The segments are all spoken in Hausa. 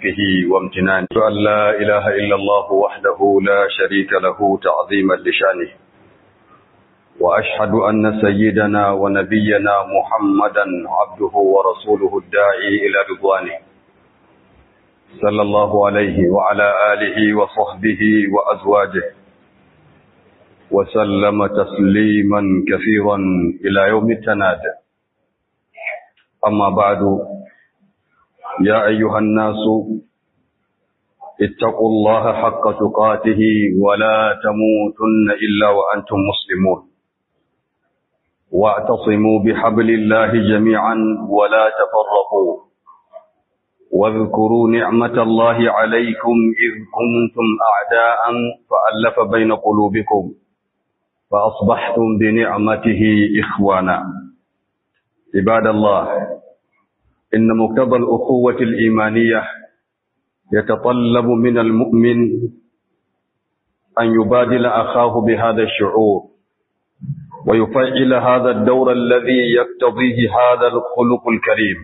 رزقه وامتنانه أن لا إله إلا الله وحده لا شريك له تعظيما لشانه وأشهد أن سيدنا ونبينا محمدا عبده ورسوله الداعي إلى رضوانه صلى الله عليه وعلى آله وصحبه وأزواجه وسلم تسليما كثيرا إلى يوم التناد أما بعد يا أيها الناس اتقوا الله حق تقاته ولا تموتن إلا وأنتم مسلمون واعتصموا بحبل الله جميعا ولا تفرقوا واذكروا نعمة الله عليكم إذ كنتم أعداء فألف بين قلوبكم فأصبحتم بنعمته إخوانا عباد الله إن مقتضى الأخوة الإيمانية يتطلب من المؤمن أن يبادل أخاه بهذا الشعور ويفعل هذا الدور الذي يقتضيه هذا الخلق الكريم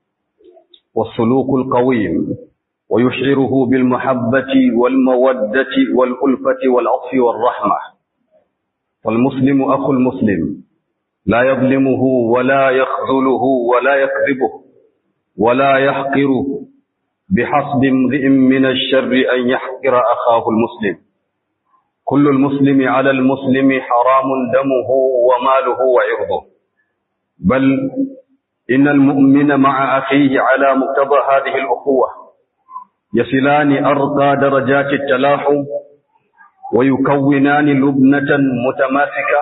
والسلوك القويم ويشعره بالمحبة والمودة والألفة والعطف والرحمة والمسلم أخو المسلم لا يظلمه ولا يخذله ولا يكذبه ولا يحقره بحسب امرئ من الشر أن يحقر أخاه المسلم كل المسلم على المسلم حرام دمه وماله وعرضه بل إن المؤمن مع أخيه على مقتضى هذه الأخوة يصلان أرقى درجات التلاحم ويكونان لبنة متماسكة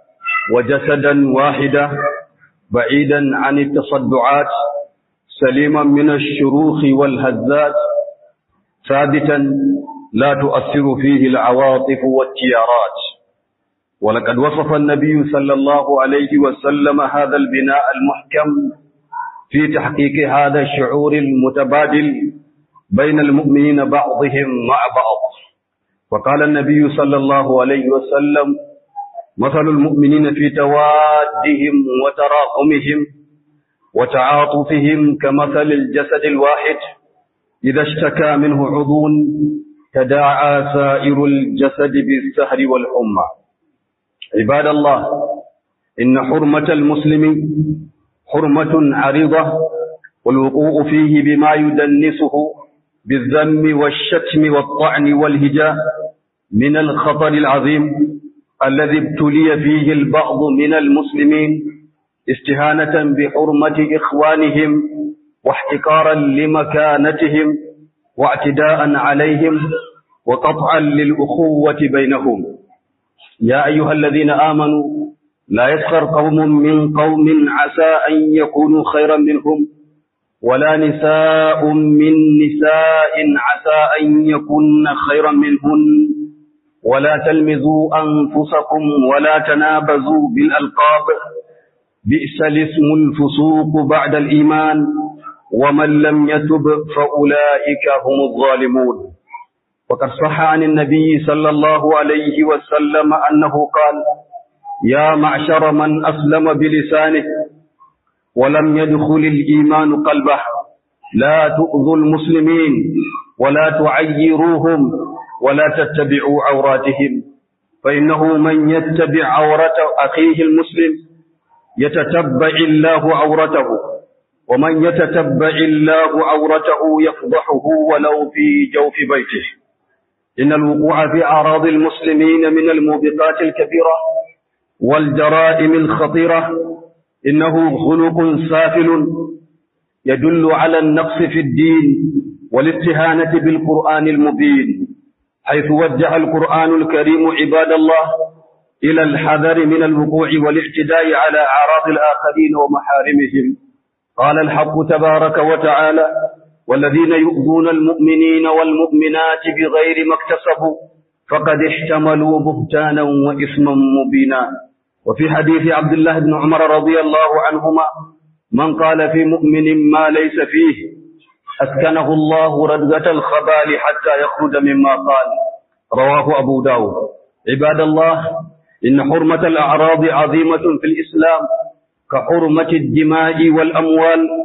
وجسدا واحدا بعيدا عن التصدعات سليما من الشروخ والهزات ثابتا لا تؤثر فيه العواطف والتيارات ولقد وصف النبي صلى الله عليه وسلم هذا البناء المحكم في تحقيق هذا الشعور المتبادل بين المؤمنين بعضهم مع بعض وقال النبي صلى الله عليه وسلم مثل المؤمنين في توادهم وتراحمهم وتعاطفهم كمثل الجسد الواحد إذا اشتكى منه عضو تداعى سائر الجسد بالسهر والحمى عباد الله إن حرمة المسلم حرمة عريضة والوقوع فيه بما يدنسه بالذم والشتم والطعن والهجاء من الخطر العظيم الذي ابتلي فيه البعض من المسلمين استهانة بحرمة إخوانهم واحتقارا لمكانتهم واعتداء عليهم وقطعا للأخوة بينهم يا أيها الذين آمنوا لا يسخر قوم من قوم عسى أن يكونوا خيرا منهم ولا نساء من نساء عسى أن يكون خيرا منهن ولا تلمزوا أنفسكم ولا تنابزوا بالألقاب بئس الاسم الفسوق بعد الإيمان ومن لم يتب فأولئك هم الظالمون وقد صح عن النبي صلى الله عليه وسلم أنه قال يا معشر من أسلم بلسانه ولم يدخل الإيمان قلبه لا تؤذوا المسلمين ولا تعيروهم ولا تتبعوا عوراتهم فإنه من يتبع عورة أخيه المسلم يتتبع الله عورته ومن يتتبع الله عورته يفضحه ولو في جوف بيته إن الوقوع في أعراض المسلمين من الموبقات الكبيرة والجرائم الخطيرة إنه خلق سافل يدل على النقص في الدين والاستهانة بالقرآن المبين حيث وجه القرآن الكريم عباد الله إلى الحذر من الوقوع والاعتداء على أعراض الآخرين ومحارمهم قال الحق تبارك وتعالى والذين يؤذون المؤمنين والمؤمنات بغير ما اكتسبوا فقد احتملوا بهتانا وإثما مبينا وفي حديث عبد الله بن عمر رضي الله عنهما من قال في مؤمن ما ليس فيه أسكنه الله ردغة الخبال حتى يخرج مما قال رواه أبو داود عباد الله إن حرمة الأعراض عظيمة في الإسلام كحرمة الدماء والأموال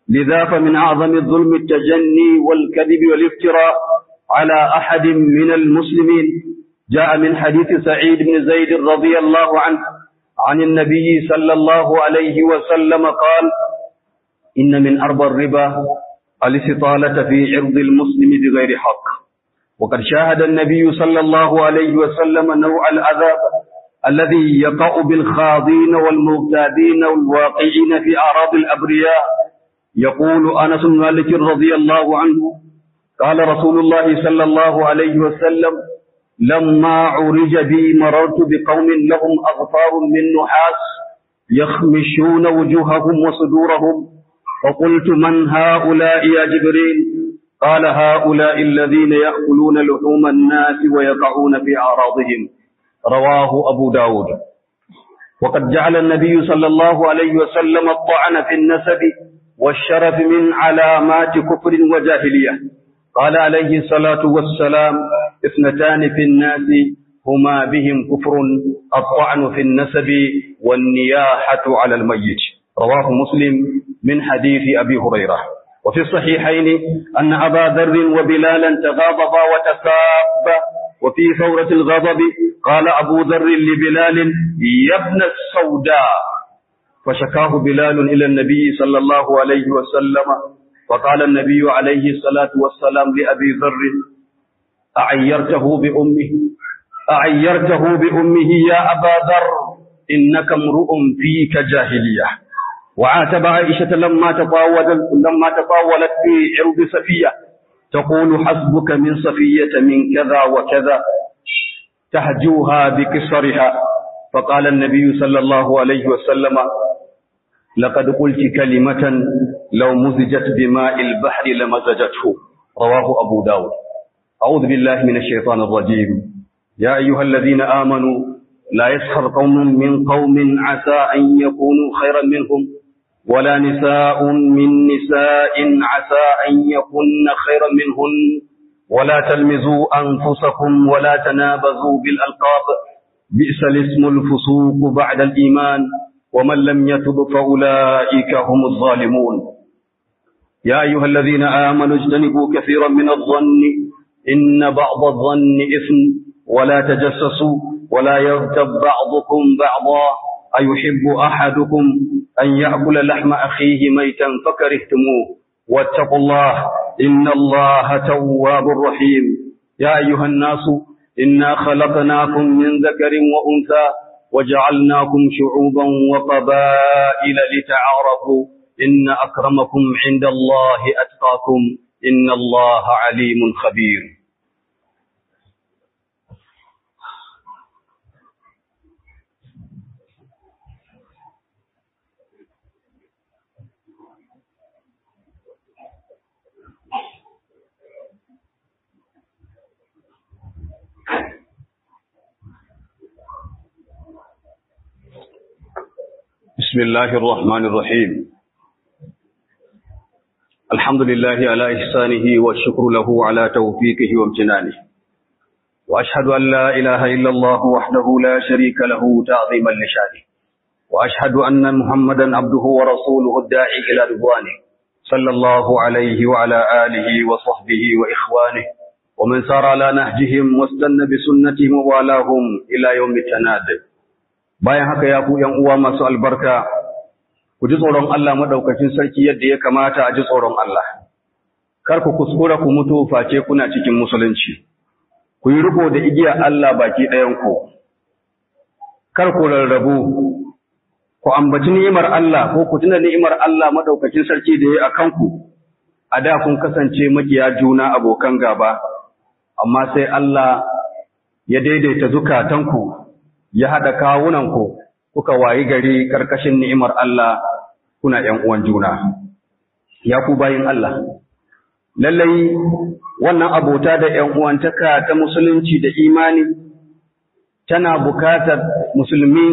لذا فمن أعظم الظلم التجني والكذب والافتراء على أحد من المسلمين جاء من حديث سعيد بن زيد رضي الله عنه عن النبي صلى الله عليه وسلم قال إن من أربى الربا الاستطالة في عرض المسلم بغير حق وقد شاهد النبي صلى الله عليه وسلم نوع العذاب الذي يقع بالخاضين والمغتابين والواقعين في أعراض الأبرياء يقول أنس بن مالك رضي الله عنه قال رسول الله صلى الله عليه وسلم لما عرج بي مررت بقوم لهم أغفار من نحاس يخمشون وجوههم وصدورهم فقلت من هؤلاء يا جبريل قال هؤلاء الذين يأكلون لحوم الناس ويقعون في أعراضهم رواه أبو داود وقد جعل النبي صلى الله عليه وسلم الطعن في النسب والشرف من علامات كفر وجاهلية قال عليه الصلاة والسلام اثنتان في الناس هما بهم كفر الطعن في النسب والنياحة على الميت رواه مسلم من حديث أبي هريرة وفي الصحيحين أن أبا ذر وبلالا تغاضبا وتسابا وفي ثورة الغضب قال أبو ذر لبلال يا ابن السوداء فشكاه بلال إلى النبي صلى الله عليه وسلم فقال النبي عليه الصلاة والسلام لأبي ذر أعيرته بأمه أعيرته بأمه يا أبا ذر إنك امرؤ فيك جاهلية وعاتب عائشة لما تطاولت لما تطاولت في عرض صفية تقول حسبك من صفية من كذا وكذا تهجوها بكسرها فقال النبي صلى الله عليه وسلم لقد قلت كلمة لو مزجت بماء البحر لمزجته رواه أبو داود أعوذ بالله من الشيطان الرجيم يا أيها الذين آمنوا لا يسخر قوم من قوم عسى أن يكونوا خيرا منهم ولا نساء من نساء عسى أن يكن خيرا منهن ولا تلمزوا أنفسكم ولا تنابزوا بالألقاب بئس الاسم الفسوق بعد الإيمان ومن لم يتب فأولئك هم الظالمون يا أيها الذين آمنوا اجتنبوا كثيرا من الظن إن بعض الظن إثم ولا تجسسوا ولا يغتب بعضكم بعضا أيحب أحدكم أن يأكل لحم أخيه ميتا فكرهتموه واتقوا الله إن الله تواب رحيم يا أيها الناس إنا خلقناكم من ذكر وأنثى وجعلناكم شعوبا وقبائل لتعارفوا إن أكرمكم عند الله أتقاكم إن الله عليم خبير بسم الله الرحمن الرحيم الحمد لله على إحسانه والشكر له على توفيقه وامتنانه وأشهد أن لا إله إلا الله وحده لا شريك له تعظيما لشانه وأشهد أن محمدا عبده ورسوله الداعي إلى رضوانه صلى الله عليه وعلى آله وصحبه وإخوانه ومن سار على نهجهم واستنى بسنتهم ووالاهم إلى يوم التناد bayan haka ya ku ‘yan uwa masu albarka, ku ji tsoron Allah maɗaukacin sarki yadda ya kamata a ji tsoron Allah, kar ku kuskura ku mutu face kuna cikin musulunci, ku yi riko da igiyar Allah baki ɗayanku, kar ku rarrabu, ku ambaci ni'imar Allah ko ku tuna ni'imar Allah maɗaukacin sarki da ya a kanku, a da kun kasance makiya juna abokan gaba, amma sai Allah ya daidaita zukatanku. ya haɗa kawunanku kuka wayi gari ƙarƙashin ni'imar Allah kuna ‘yan uwan juna, ya ku bayin Allah. Lallai wannan abota da ‘yan uwantaka ta musulunci da imani tana bukatar musulmi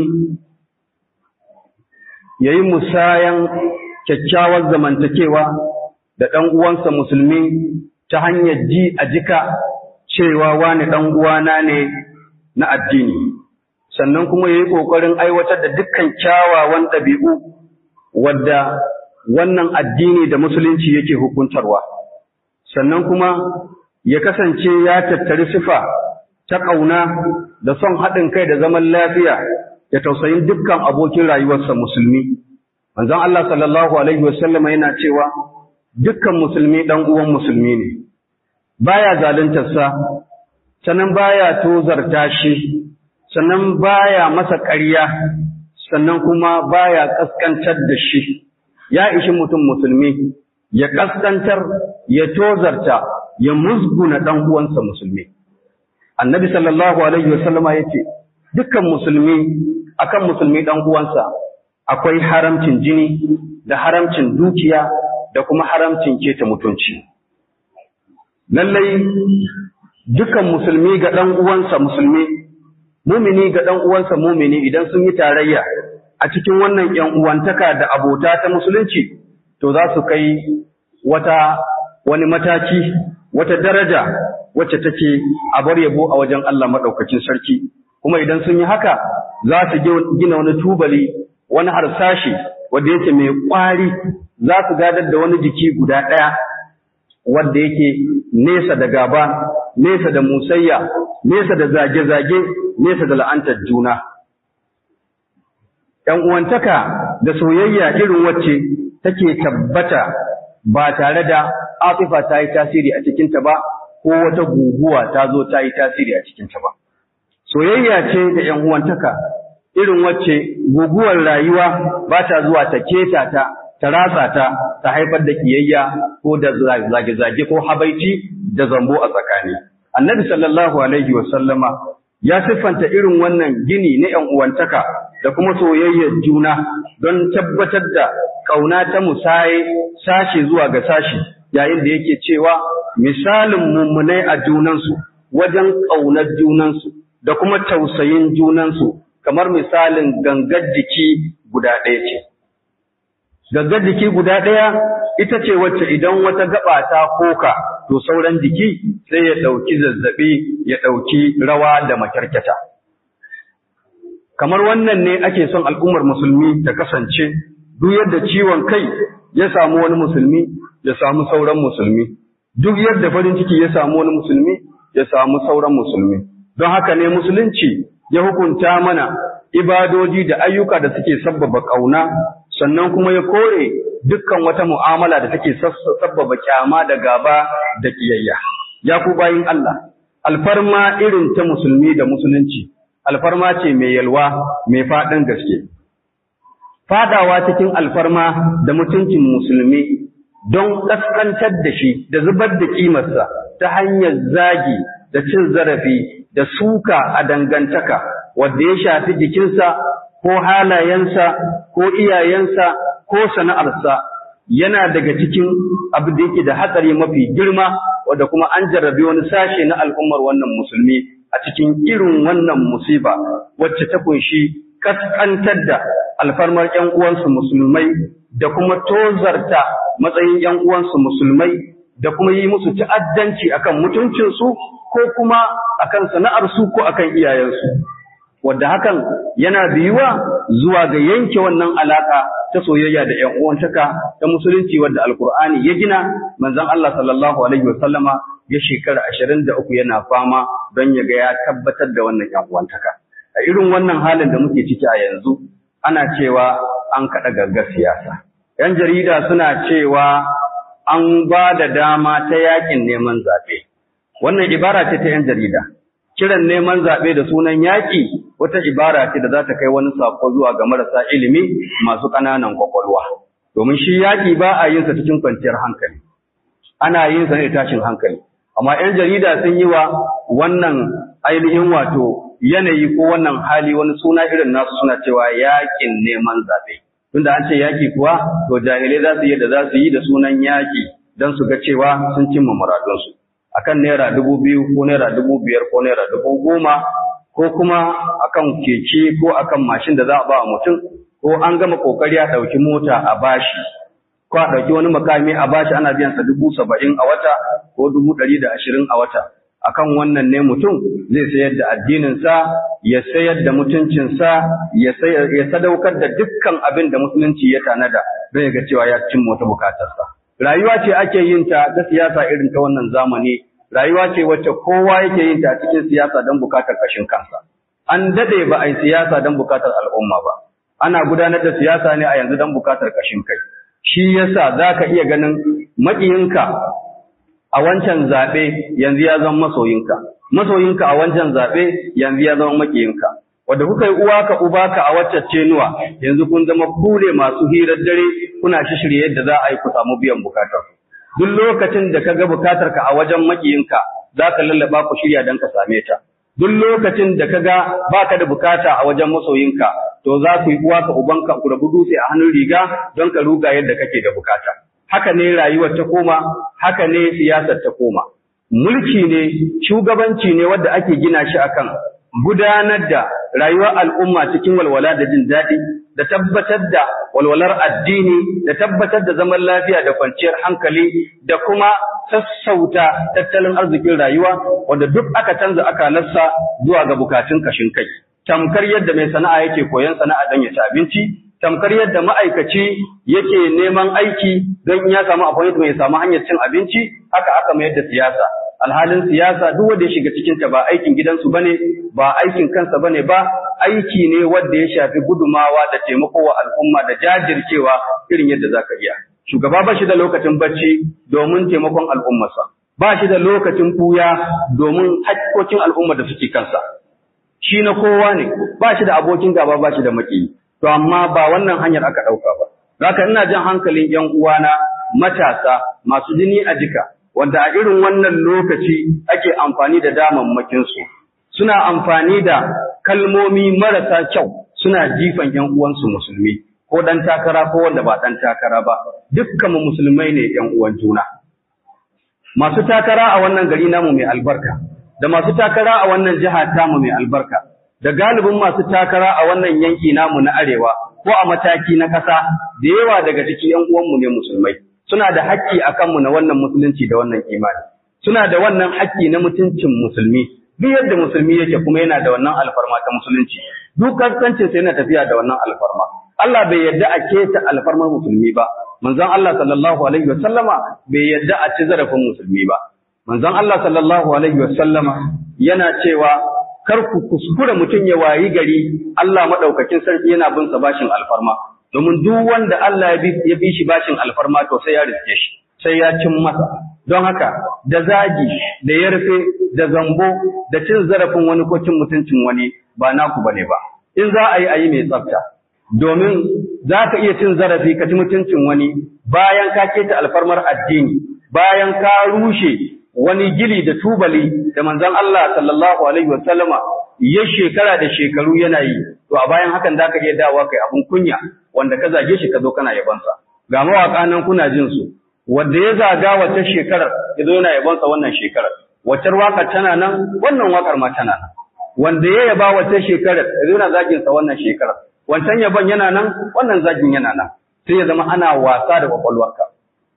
ya yi musayan kyakkyawar zamantakewa da ɗan uwansa musulmi ta hanyar ji a jika cewa wani ɗan uwana ne na addini. sannan kuma ya yi ƙoƙarin aiwatar da dukkan kyawawan ɗabi'u wadda wannan addini da musulunci yake hukuntarwa sannan kuma ya kasance ya tattari sifa ta ƙauna da son haɗin kai da zaman lafiya da tausayin dukkan abokin rayuwarsa musulmi manzon Allah sallallahu alaihi wasallama yana cewa dukkan musulmi dan uwan musulmi ne baya zaluntarsa sannan baya tozarta shi sannan baya masa ƙarya sannan kuma baya kaskantar da shi ya ishi mutum musulmi ya kaskantar ya tozarta ya musguna dan uwansa musulmi annabi sallallahu alaihi wasallama yace dukkan musulmi akan musulmi dan uwansa akwai haramcin jini da haramcin dukiya da kuma haramcin keta mutunci lallai dukan musulmi ga dan uwansa musulmi mumini ga dan uwansa mumini idan sun yi tarayya a cikin wannan yan uwantaka da abota ta musulunci to za su kai wata wani mataki wata daraja wacce take a bar yabo a wajen Allah madaukakin sarki kuma idan sun yi haka za su gina wani tubali wani harsashi wanda yake mai kwari za su gadar da wani jiki guda ɗaya wanda yake nesa da gaba nesa da musayya nesa da zage-zage nesa da la'antar juna ‘yan uwantaka da soyayya irin wacce take tabbata ba tare da afifa ta yi tasiri a cikinta ba ko wata guguwa ta zo ta yi tasiri a cikinta ba. Soyayya ce da ‘yan uwantaka irin wacce guguwar rayuwa ba ta zuwa ta keta ta, ta ratsa ta, ta haifar da kiyayya ko da zage-zage ko habaici da zambo a tsakani. Annabi sallallahu Alaihi wasallama ya siffanta irin wannan gini na ‘yan uwantaka da kuma soyayyar juna don tabbatar da ƙauna ta musaye sashe zuwa ga sashi yayin da yake cewa misalin mummunai a junansu wajen ƙaunar junansu da kuma tausayin junansu kamar misalin gangar jiki guda ɗaya ce. Gangar jiki guda ɗaya ita ce wacce idan wata gaba ta koka to sauran jiki sai ya ɗauki zazzaɓi ya ɗauki rawa da makyarkyata. Kamar wannan ne ake son al'ummar musulmi ta kasance duk yadda ciwon kai ya samu wani musulmi ya samu sauran musulmi, duk yadda farin ciki ya samu wani musulmi ya samu sauran musulmi. Don haka ne musulunci ya hukunta mana ibadoji da ayyuka da suke sabbaba ƙauna, sannan kuma ya kore dukkan wata mu'amala da take sabbaba kyama da gaba da kiyayya. Ya ku bayin Allah, alfarma irin ta musulmi da musulunci, alfarma ce mai yalwa mai faɗin gaske. Fadawa cikin alfarma da mutuncin musulmi don ƙasƙantar da shi da zubar da ƙimarsa ta hanyar zagi da cin zarafi da suka a dangantaka wadda ya shafi jikinsa ko halayensa ko iyayensa ko sana'arsa yana daga cikin abu da yake da hatsari mafi girma wadda kuma an jarrabe wani sashe na al'ummar wannan musulmi a cikin irin wannan musiba wacce ta kunshi kaskantar da alfarmar ‘yan uwansu musulmai da kuma tozarta matsayin ‘yan uwansu musulmai da kuma yi musu ta'addanci akan mutuncinsu ko kuma akan sana'arsu ko akan iyayensu. Wadda hakan yana biyuwa zuwa ga yanke wannan alaka ta soyayya da ‘yan uwantaka ta musulunci wadda Alkur'ani ya gina manzon Allah sallallahu alaihi wasallama ya shekara ashirin da uku yana fama don ya ga ya tabbatar da wannan ‘yan uwantaka. A irin wannan halin da muke ciki a yanzu, ana cewa an kaɗa gaggar siyasa. ‘Yan jarida suna cewa an ba da dama ta yakin neman zaɓe. Wannan ibara ce ta ‘yan jarida. Kiran neman zaɓe da sunan yaƙi wata ibara ce da za ta kai wani saƙo zuwa ga marasa ilimi masu ƙananan ƙwaƙwalwa. Domin shi yaƙi ba a yin sa cikin kwanciyar hankali. Ana yin sa ne tashin hankali. Amma ‘yan jarida sun yi wa wannan ainihin wato yanayi ko wannan hali wani suna irin nasu suna cewa yaƙin neman zaɓe. Tunda an ce yaƙi kuwa, to jahilai za su yi da za su yi da sunan yaƙi don su ga cewa sun cimma muradunsu. Akan naira dubu biyu ko naira dubu biyar ko naira dubu goma ko kuma akan keke ko akan mashin da za a ba mutum ko an gama kokari a ɗauki mota a bashi ko a ɗauki wani makami a bashi ana biyan sa dubu saba'in a wata ko dubu ɗari da ashirin a wata akan wannan ne mutum zai sayar da addininsa ya sayar da mutuncinsa ya sadaukar da dukkan abin da musulunci ya tanada zai ga cewa ya cimma wata bukatarsa rayuwa ce ake yin ta ta siyasa irin ta wannan zamani rayuwa ce wacce kowa yake yin ta a cikin siyasa don bukatar kashin kansa an dade ba a yi siyasa don bukatar al'umma ba ana gudanar da siyasa ne a yanzu don bukatar kashin kai shi yasa zaka iya ganin maƙiyinka a wancan zaɓe yanzu ya zama masoyinka masoyinka a wancan zaɓe yanzu ya zama maƙiyinka wanda kuka yi uwa ka uba ka a wacce cenuwa yanzu kun zama kule masu hirar dare kuna shishirye yadda za a yi ku samu biyan bukatar duk lokacin da ka ga bukatar ka a wajen makiyinka za ka lallaba ku shirya don ka same ta duk lokacin da ka ga baka da bukata a wajen masoyinka to za ku yi uwa ka ubanka ku rabu dutse a hannun riga don ka ruga yadda kake da bukata haka ne rayuwar ta koma haka ne siyasar ta koma mulki ne shugabanci ne wanda ake gina shi akan gudanar da rayuwar al'umma cikin walwala da jin daɗi da tabbatar da walwalar addini da tabbatar da zaman lafiya da kwanciyar hankali da kuma sassauta tattalin arzikin rayuwa wanda duk aka canza akalarsa zuwa ga bukatun kashin kai tamkar yadda mai sana'a yake koyon sana'a don ya ci abinci tamkar yadda ma'aikaci yake neman aiki don ya samu appointment ya samu hanyar cin abinci haka aka mayar da siyasa alhalin siyasa duk wanda ya shiga cikin ta ba aikin gidansu bane ba aikin kansa bane ba aiki ne wanda ya shafi gudumawa da taimako wa al'umma da jajircewa irin yadda zaka iya shugaba ba shi da lokacin bacci domin taimakon al'ummarsa ba shi da lokacin fuya domin haƙƙoƙin al'umma da suke kansa shi na kowa ne ba shi da abokin gaba ba shi da maki to amma ba wannan hanyar aka ɗauka ba zaka ina jan hankalin ƴan uwana matasa masu jini a jika wanda a irin wannan lokaci ake amfani da damammakinsu suna amfani da kalmomi marasa kyau suna jifan ‘yan uwansu musulmi ko ɗan takara ko wanda ba ɗan takara ba dukkan mu musulmai ne ‘yan uwan juna masu takara a wannan gari namu mai albarka da masu takara a wannan jiha tamu mai albarka da galibin masu takara a wannan yanki namu na arewa ko a mataki na ƙasa da yawa daga cikin ‘yan uwanmu ne musulmai suna da haƙƙi a kanmu na wannan musulunci da wannan imani suna da wannan haƙƙi na mutuncin musulmi duk yadda musulmi yake kuma yana da wannan alfarma ta musulunci duk kaskancin sa yana tafiya da wannan alfarma Allah bai yarda a keta alfarmar musulmi ba manzon Allah sallallahu alaihi wasallama bai yarda a ci zarafin musulmi ba manzon Allah sallallahu alaihi wasallama yana cewa kar ku kuskure mutum ya wayi gari Allah madaukakin sarki yana bin sa bashin alfarma domin duk wanda Allah ya bi shi bashin alfarma to sai ya riske shi sai ya cin masa don haka da zagi da yarfe da zambo da cin zarafin wani ko cin mutuncin wani ba naku bane ba in za a yi a yi mai tsafta domin za ka iya cin zarafi ka ci mutuncin wani bayan ka keta alfarmar addini bayan ka rushe wani gili da tubali da manzon Allah sallallahu alaihi wa sallama ya shekara da shekaru yana yi to a bayan hakan za ka iya dawowa kai abun kunya wanda ka zage shi ka zo kana yabansa ga mawaka nan kuna jin su wanda ya zaga wata shekarar ya zo yana yabansa wannan shekarar wacce waka tana nan wannan wakar ma tana nan wanda ya yaba wata shekarar ya zo yana zagin sa wannan shekarar wancan yaban yana nan wannan zagin yana nan sai ya zama ana wasa da kwakwalwarka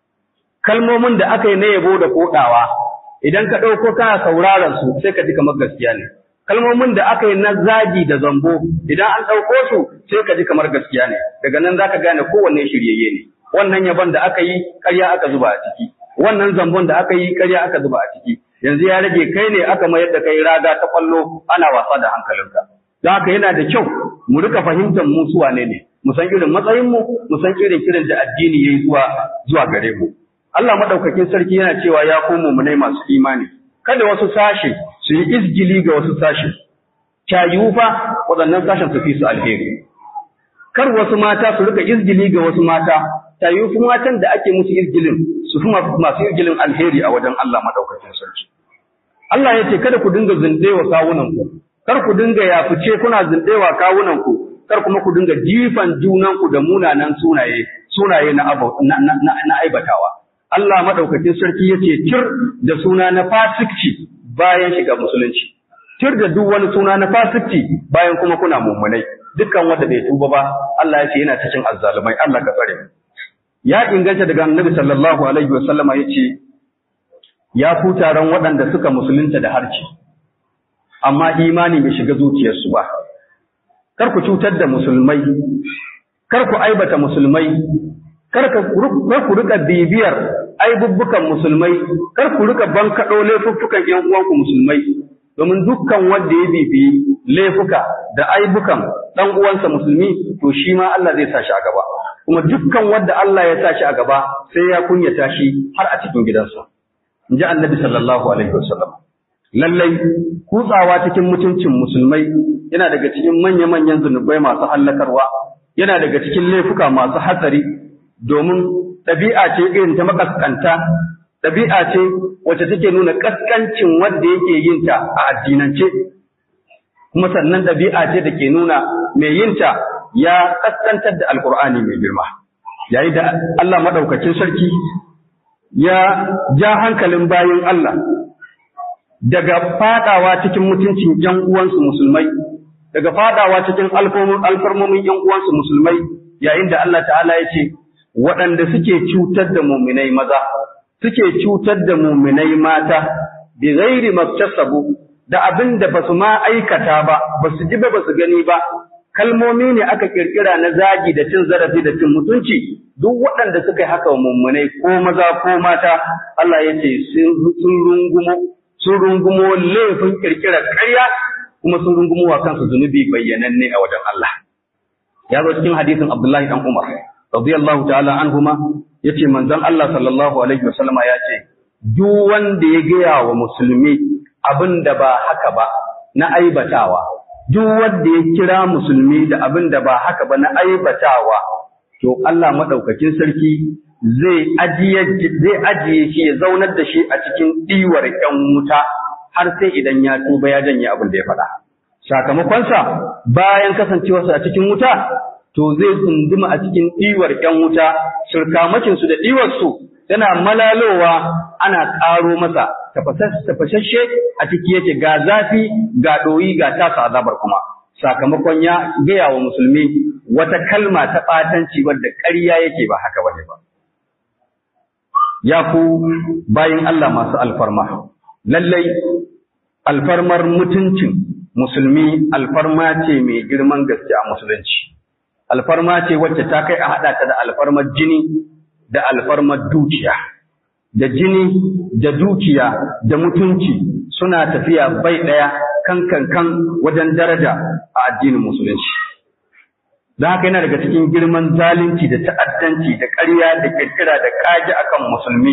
kalmomin da aka yi na yabo da kodawa idan ka ɗauko kana sauraron su sai ka ji kamar gaskiya ne kalmomin da aka yi na zagi da zambo idan an ɗauko su sai ka ji kamar gaskiya ne daga nan zaka gane kowanne shiryayye ne wannan yabon da aka yi ƙarya aka zuba a ciki wannan zambon da aka yi ƙarya aka zuba a ciki yanzu ya rage kai ne aka mayar da kai raga ta kwallo ana wasa da hankalinka don haka yana da kyau mu rika fahimtar mu su wane ne mu san irin matsayin mu mu san irin kiran da addini yayi zuwa zuwa gare mu Allah madaukakin sarki yana cewa ya komo mu ne masu imani kada wasu sashe su yi izgili ga wasu sashe cayu fa waɗannan sashen su fi su alheri kar wasu mata su rika izgili ga wasu mata cayu fi matan da ake musu izgilin su fi masu izgilin alheri a wajen Allah madaukakin sarki Allah ya ce kada ku dinga zindewa kawunan ku kar ku dinga yafice kuna zindewa kawunan ku kar kuma ku dinga jifan junan ku da munanan sunaye sunaye na na aibatawa Allah madaukakin sarki yace tir da suna na fasikci bayan shiga musulunci tir da duk wani suna na fasikci bayan kuma kuna mummunai dukkan wanda bai tuba ba Allah yace yana cikin azzalumai Allah ka tsare ya inganta daga Annabi sallallahu alaihi wasallama yace ya ku taron waɗanda suka musulunta da harci amma imani bai shiga zuciyarsu ba kar ku cutar da musulmai kar ku aibata musulmai kar ku rika bibiyar aibubbukan musulmai kar ku rika bankaɗo laifuffukan ƴan uwanku musulmai domin dukkan wanda ya bibiyi laifuka da aibukan ɗan uwansa musulmi to shi ma Allah zai sa shi a gaba kuma dukkan wanda Allah ya sa shi a gaba sai ya kunyata shi har a cikin gidansa in ji annabi sallallahu alaihi wasallam lallai kutsawa cikin mutuncin musulmai yana daga cikin manya-manyan zunubai masu hallakarwa yana daga cikin laifuka masu hatsari domin ɗabi'a ce irin ta makaskanta ɗabi'a ce wacce take nuna kaskancin wanda yake yin ta a addinance kuma sannan ɗabi'a ce da ke nuna mai yin ta ya kaskantar da alkur'ani mai girma yayin da Allah madaukakin sarki ya ja hankalin bayin Allah daga fadawa cikin mutuncin ‘yan uwansu musulmai, daga fadawa cikin alfarmomin ‘yan uwansu musulmai, yayin da Allah ta'ala ya ce, waɗanda suke cutar da muminai maza, suke cutar da muminai mata, bi ghairi maktasabu da abin da ba su ma aikata ba, ba su ji ba ba su gani ba, kalmomi ne aka kirkira na zagi da cin zarafi da cin mutunci, duk waɗanda suka yi haka wa muminai ko maza ko mata, Allah ya ce sun rungumo sun rungumo laifin kirkirar ƙarya kuma sun rungumo wa kansu zunubi bayyananne a wajen Allah. Ya zo cikin hadisin Abdullahi dan Umar radiyallahu ta'ala anhuma yace manzon Allah sallallahu alaihi wasallama ya ce duk wanda ya gaya wa musulmi abin da ba haka ba na aibatawa duk wanda ya kira musulmi da abin da ba haka ba na aibatawa to Allah madaukakin sarki zai ajiye zai ajiye shi ya zaunar da shi a cikin ɗiwar ƴan wuta har sai idan ya tuba ya janye abin da ya faɗa. Sakamakonsa bayan kasancewarsa a cikin wuta to zai tsunduma a cikin ɗiwar ƴan wuta surkamakinsu da ɗiwarsu yana malalowa ana ƙaro masa tafashashe a ciki yake ga zafi ga ɗoyi ga tasa azabar kuma. Sakamakon ya gaya wa musulmi wata kalma ta ɓatanci wadda ƙarya yake ba haka bane ba. ya ku bayin Allah masu alfarma. Lallai, alfarmar mutuncin musulmi alfarma ce mai girman gaske a musulunci. Alfarma ce wacce ta kai a haɗa ta da alfarmar jini da alfarmar dukiya. Da jini da dukiya da mutunci suna tafiya bai ɗaya kan kan kan wajen daraja a addinin musulunci. Don haka yana daga cikin girman zalunci da ta'addanci da ƙarya da ƙirƙira da ƙage akan musulmi.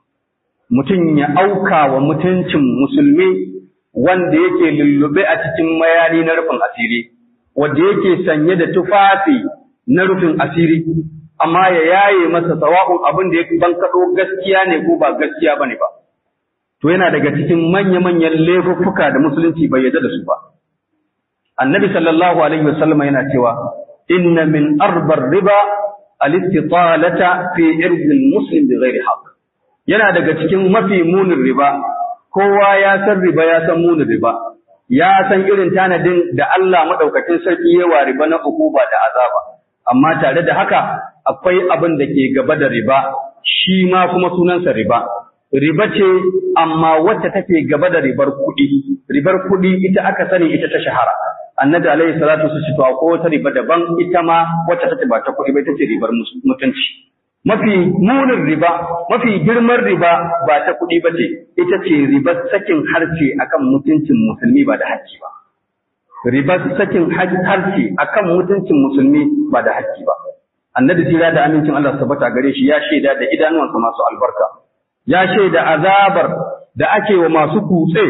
Mutum ya auka wa mutuncin musulmi wanda yake lullube a cikin mayani na rufin asiri, wanda yake sanye da tufafi na rufin asiri, amma ya yaye masa sawa'un abin da ya bankaɗo gaskiya ne ko ba gaskiya ba ne ba. To yana daga cikin manya-manyan laifuffuka da musulunci bai yarda da su ba. Annabi sallallahu alaihi wasallam yana cewa inna min arbar riba al-istitalata fi irzil muslim bi ghairi haqq yana daga cikin mafi munin riba kowa ya san riba ya san munin riba ya san irin tanadin da Allah madaukakin sarki ya wa riba na ukuba da azaba amma tare da haka akwai abin da ke gaba da riba shi ma kuma sunansa riba riba ce amma wacce take gaba da ribar kuɗi ribar kuɗi ita aka sani ita ta shahara annabi alaihi salatu su ci to ko wata riba daban ita ma wacce take ba ta kuɗi ba ita ce ribar mutunci mafi munin riba mafi girman riba ba ta kuɗi ba ce ita ce ribar sakin harshe akan mutuncin musulmi ba da haƙƙi ba ribar sakin harshe akan mutuncin musulmi ba da haƙƙi ba annabi jira da amincin Allah tabbata gare shi ya shaida da idanuwansa masu albarka ya shaida azabar da ake wa masu kutse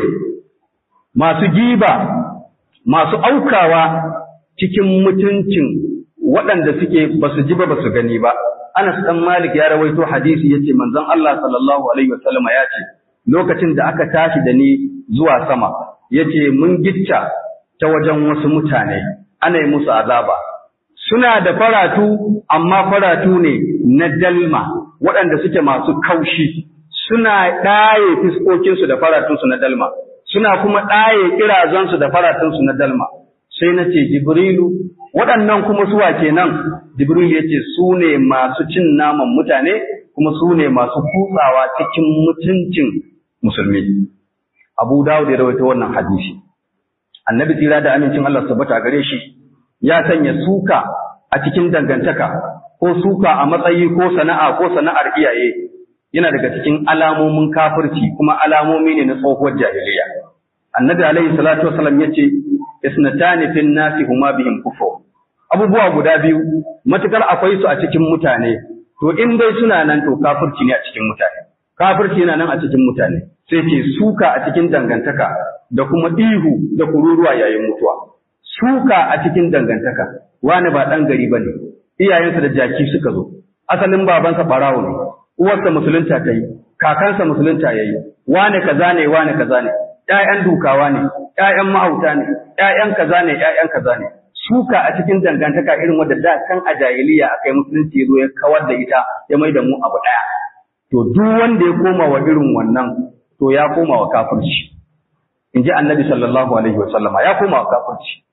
masu giba masu aukawa cikin mutuncin waɗanda suke ba su ji ba ba su gani ba. Anas ɗan Malik ya rawaito hadisi ya ce manzon Allah sallallahu Alaihi wasallama ya ce, lokacin da aka tashi da ni zuwa sama, ya ce mun gicca ta wajen wasu mutane, ana yi musu azaba. Suna da faratu, amma faratu ne na dalma, waɗanda suke masu kaushi, suna ɗaye fiskokinsu da faratunsu na dalma. suna kuma ɗaye kirazansu da faratunsu na dalma sai na ce jibrilu waɗannan kuma suwa kenan jibrilu ya ce su ne masu cin naman mutane kuma su ne masu kutsawa cikin mutuncin musulmi Abu Dawud ya rawaito wannan hadisi Annabi tsira da amincin Allah tabbata gare shi ya sanya suka a cikin dangantaka ko suka a matsayi ko sana'a ko sana'ar iyaye yana daga cikin alamomin kafirci kuma alamomi ne na tsohuwar jahiliya Annabi alaihi salatu wasallam yace isnatani fin nasi huma bihim kufur abubuwa guda biyu matukar akwai su a cikin mutane to in dai suna nan to kafirci ne a cikin mutane kafirci yana nan a cikin mutane sai ce suka a cikin dangantaka da kuma ihu da kururuwa yayin mutuwa suka a cikin dangantaka wani ba dan gari bane iyayensa da jaki suka zo asalin babansa barawo ne uwarsa musulunta ta yi kakansa musulunta ya yi wane kaza ne wane kaza ne ƴaƴan dukawa ne ƴaƴan mahauta ne ƴaƴan kaza ne ƴaƴan kaza ne suka a cikin dangantaka irin wadda da kan a jahiliya aka yi musulunci ya zo ya kawar da ita ya mai da mu abu ɗaya to duk wanda ya koma wa irin wannan to ya koma wa kafirci in ji annabi sallallahu alaihi wa sallama ya koma wa kafirci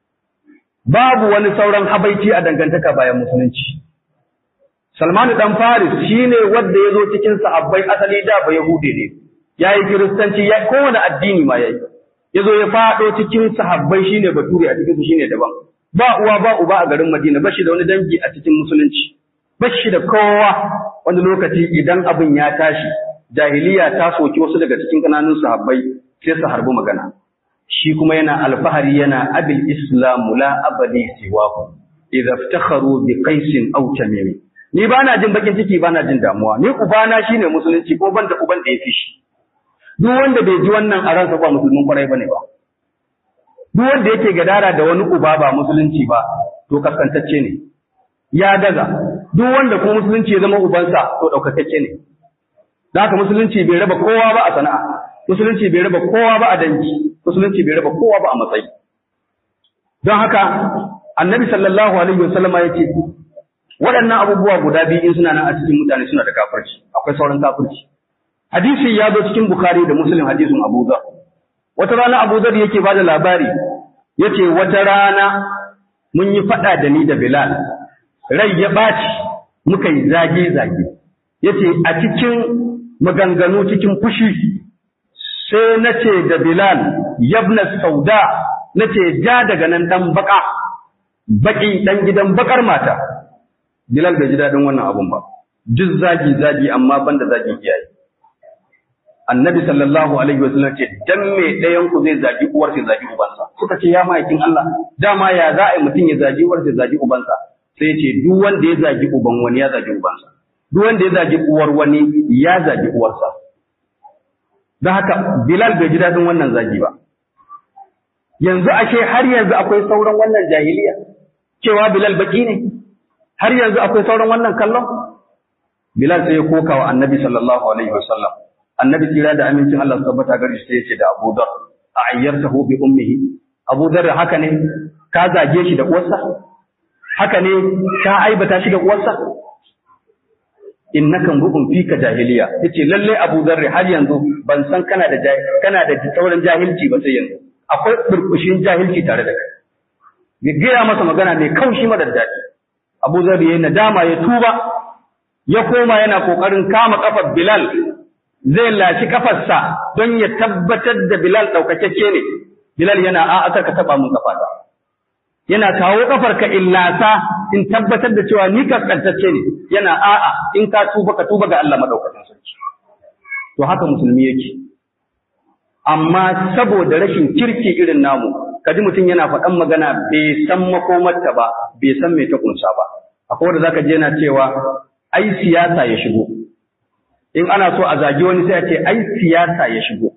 babu wani sauran habaici a dangantaka bayan musulunci Salmanu dan Faris shine wanda ya zo cikin sahabbai asali da ba Yahudi ne yayi kiristanci ya kowane addini ma yayi yazo ya fado cikin sahabbai shine bature a cikin su shine daban ba uwa ba uba a garin Madina bashi da wani dangi a cikin musulunci bashi da kowa wani lokaci idan abin ya tashi jahiliya ta soki wasu daga cikin kananun sahabbai sai su harbi magana shi kuma yana alfahari yana abil islamu la abadi siwahu idza iftakharu bi qaisin aw tamimi ni ba na jin bakin ciki ba na jin damuwa ni ubana shine musulunci ko ban da uban da ya fi shi duk wanda bai ji wannan a ransa ba musulmin kwarai bane ba duk wanda yake gadara da wani uba ba musulunci ba to kaskantacce ne ya daga duk wanda kuma musulunci ya zama ubansa to daukakacce ne da haka musulunci bai raba kowa ba a sana'a musulunci bai raba kowa ba a dangi musulunci bai raba kowa ba a matsayi don haka annabi sallallahu alaihi wasallam ya ce waɗannan abubuwa guda biyu in suna nan a cikin mutane suna da kafirci akwai sauran kafirci hadisi ya zo cikin bukhari da muslim hadisin abu dhar wata rana abu dhar yake bada labari yace wata rana mun yi faɗa da ni da bilal rai ya ɓaci muka yi zage zage yace a cikin maganganu cikin fushi sai na ce da bilal yabna sauda na ce ja daga nan dan baka baki dan gidan bakar mata Bilal bai ji daɗin wannan abun ba, duk zagi zagi amma ban da zagin iyaye. Annabi sallallahu alaihi wasallam ce dan me ɗayan ku zai zagi uwar sai zagi ubansa. Suka ce ya ma'aikin Allah, dama ya za a yi mutum ya zagi uwar sai zagi ubansa. Sai ce duk wanda ya zagi uban wani ya zagi ubansa. Duk wanda ya zagi uwar wani ya zagi uwarsa. Don haka Bilal bai ji daɗin wannan zagi ba. Yanzu ashe har yanzu akwai sauran wannan jahiliya. Cewa Bilal baki ne, har yanzu akwai sauran wannan kallon? Bilal sai ya koka wa annabi sallallahu alaihi wasallam. Annabi tsira da amincin Allah su tabbata gari sai ya ce da Abu Dhar, a ayyartahu bi ummihi. Abu Dhar haka ne ka zage shi da uwarsa? Haka ne ka aibata shi da uwarsa? Innaka mru'un fika jahiliya. Yace lalle Abu Dhar har yanzu ban san kana da kana da sauran jahilci ba sai yanzu. Akwai burkushin jahilci tare da kai. Ya gaya masa magana mai kaushi madar daɗi. Abu Zar ya nadama ya tuba ya koma yana kokarin kama kafar Bilal zai lashi kafarsa don ya tabbatar da Bilal daukakeke ne Bilal yana a aka ka taba mun kafa yana kawo kafar ka illasa in tabbatar da cewa ni kaskantacce ne yana a'a in ka tuba ka tuba ga Allah madaukakin sarki to haka musulmi yake amma saboda rashin kirki irin namu kaji mutum yana faɗan magana bai san makomarta ba bai san me ta kunsa ba akwai wanda zaka je yana cewa ai siyasa ya shigo in ana so a zagi wani sai a ce ai siyasa ya shigo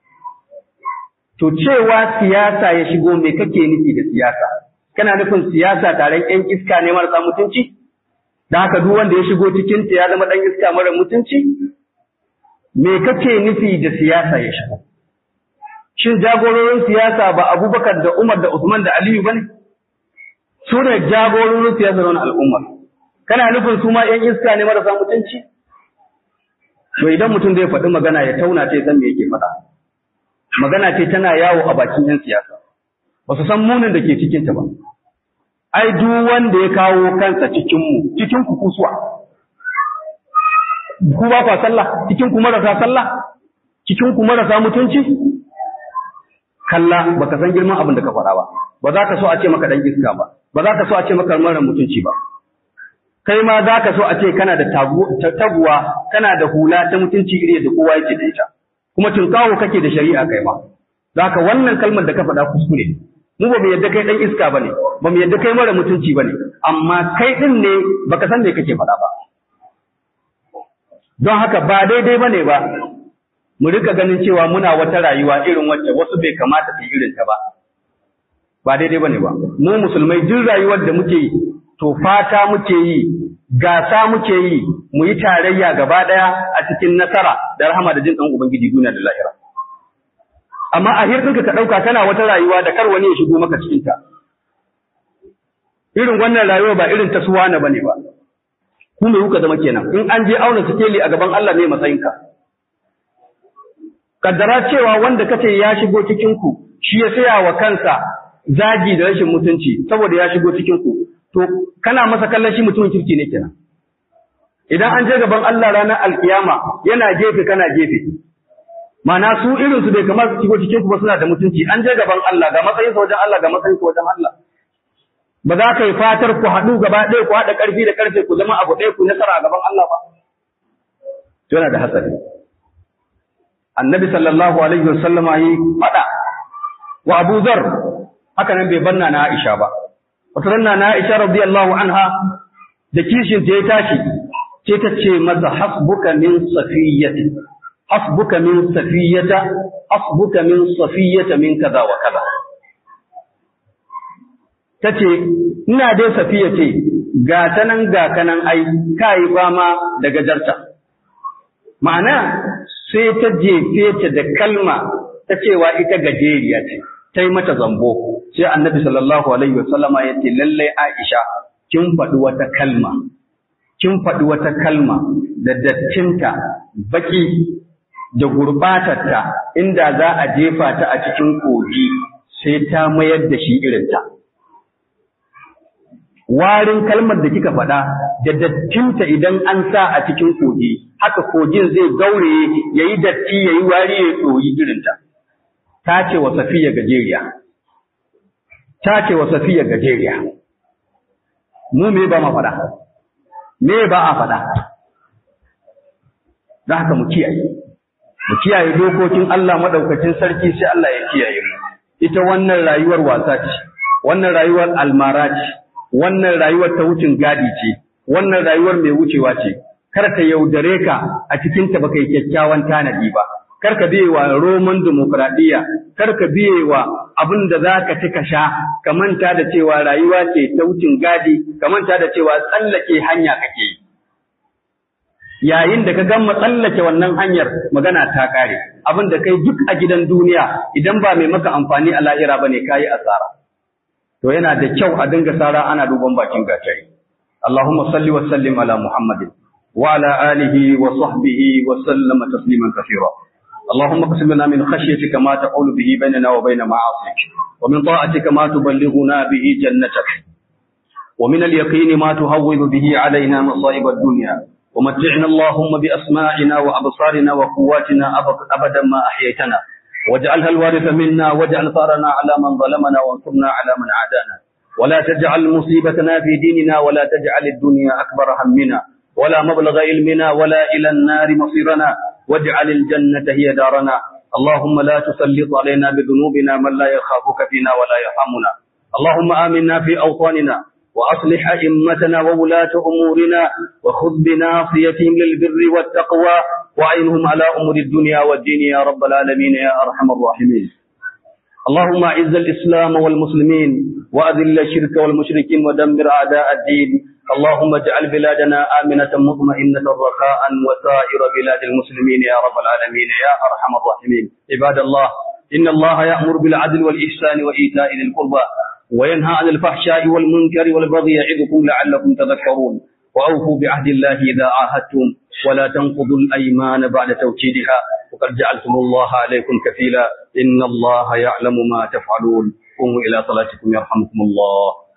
to cewa siyasa ya shigo me kake nufi da siyasa kana nufin siyasa taron yan iska ne marasa mutunci da haka duk wanda ya shigo cikin ta ya zama dan iska mara mutunci me kake nufi da siyasa ya shigo Shin jagororin siyasa ba Abubakar da Umar da Usman da Aliyu ba ne? Su ne jagororin siyasa wani al'ummar. Kana nufin su ma ‘yan iska ne marasa mutunci? To idan mutum zai faɗi magana ya tauna ce san me yake faɗa. Magana ce tana yawo a bakin ‘yan siyasa. Ba su san munin da ke cikinta ba. Ai, duk wanda ya kawo kansa cikinmu, cikin ku kusuwa. Ku ba kwa sallah, cikin ku marasa sallah. cikin ku marasa mutunci kalla baka san girman abin da ka faɗa ba ba za ka so a ce maka dan iska ba ba za ka so a ce maka mara mutunci ba kai ma za ka so a ce kana da taguwa kana da hula ta mutunci iri da kowa yake da ita kuma tunkawo kake da shari'a kai ma za ka wannan kalmar da ka faɗa kuskure mu ba mu yadda kai dan iska bane ba mu yadda kai mara mutunci bane amma kai din ne baka san me kake faɗa ba don haka ba daidai bane ba mu rika ganin cewa muna wata rayuwa irin wacce wasu bai kamata su irin ta ba ba daidai bane ba mu musulmai duk rayuwar da muke yi to fata muke yi gasa muke yi mu yi tarayya gaba daya a cikin nasara da rahama da jin dan ubangiji duniya da lahira amma a hirɗinka ka ɗauka kana wata rayuwa da kar wani ya shigo maka cikin ta irin wannan rayuwa ba irin ta suwana bane ba ku me kuka zama kenan in an je auna sikeli a gaban Allah ne matsayinka kaddara cewa wanda kace ya shigo cikin ku shi ya saya wa kansa zagi da rashin mutunci saboda ya shigo cikin ku to kana masa kallon shi mutumin kirki ne kenan idan an je gaban Allah ranar alkiyama yana gefe kana gefe Mana su irin su bai kamar su shigo cikin ku ba suna da mutunci an je gaban Allah ga matsayin sa wajen Allah ga matsayin sa wajen Allah ba za ka yi fatar ku haɗu gaba ɗaya ku haɗa ƙarfi da ƙarfe ku zama abu ɗaya ku nasara a gaban Allah ba yana da hatsari annabi sallallahu alaihi wasallam yi faɗa wa Abu Zar haka nan bai banna na Aisha ba wata ranna na Aisha radiyallahu anha da kishin ta ya tashi sai ta ce masa hasbuka min safiyyati hasbuka min safiyyata hasbuka min safiyyata min kaza wa kaza tace ina dai safiya ce ga ta nan ga kanan ai kai fama da gajarta ma'ana sai ta jefe ta da kalma ta cewa ita gajeriya ce ta yi mata zambo sai annabi sallallahu alaihi wasallama ya ce lallai Aisha kin faɗi wata kalma kin faɗi wata kalma da dattinta baki da gurbatarta inda za a jefa ta a cikin kogi sai ta mayar da shi irinta warin kalmar da kika faɗa da dattinta idan an sa a cikin kogi haka kogin zai gauraye yayi datti yayi wari ya tsoyi irinta ta ce wa safiya gajeriya ta ce wa safiya gajeriya mu me ba ma faɗa me ba a faɗa da haka mu kiyaye mu kiyaye dokokin Allah madaukakin sarki sai Allah ya kiyaye mu ita wannan rayuwar wasa ce wannan rayuwar almara ce wannan rayuwar ta wucin gadi ce wannan rayuwar mai wucewa ce kar ta yaudare ka a cikin ta baka yi kyakkyawan tanadi ba kar ka biye wa roman demokradiyya kar ka biye wa abin da za ka ci ka sha ka manta da cewa rayuwa ce ta wucin gadi ka manta da cewa tsallake hanya kake yi yayin da ka gama tsallake wannan hanyar magana ta kare abin da kai duk a gidan duniya idan ba mai maka amfani a lahira bane kayi asara to yana da kyau a dinga sara ana duban bakin gatari Allahumma salli wa sallim ala Muhammadin wa ala alihi wa sahbihi wa sallama tasliman kathira اللهم اقسم لنا من خشيتك ما تقول به بيننا وبين معاصيك ومن طاعتك ما تبلغنا به جنتك ومن اليقين ما تهون به علينا مصائب الدنيا ومتعنا اللهم بأسماعنا وأبصارنا وقواتنا أبدا ما أحييتنا واجعلها الوارث منا واجعل ثارنا على من ظلمنا وانصرنا على من عادانا ولا تجعل مصيبتنا في ديننا ولا تجعل الدنيا أكبر همنا ولا مبلغ علمنا ولا إلى النار مصيرنا واجعل الجنة هي دارنا اللهم لا تسلط علينا بذنوبنا من لا يخافك فينا ولا يرحمنا اللهم آمنا في أوطاننا وأصلح أئمتنا وولاة أمورنا وخذ بناصيتهم للبر والتقوى وعينهم على أمور الدنيا والدين يا رب العالمين يا أرحم الراحمين اللهم أعز الإسلام والمسلمين وأذل الشرك والمشركين ودمر أعداء الدين اللهم اجعل بلادنا آمنة مطمئنة رخاء وسائر بلاد المسلمين يا رب العالمين يا أرحم الراحمين عباد الله إن الله يأمر بالعدل والإحسان وإيتاء ذي القربى وينهى عن الفحشاء والمنكر والبغي يعظكم لعلكم تذكرون وأوفوا بعهد الله إذا عاهدتم ولا تنقضوا الأيمان بعد توكيدها وقد جعلتم الله عليكم كفيلا إن الله يعلم ما تفعلون قوموا إلى صلاتكم يرحمكم الله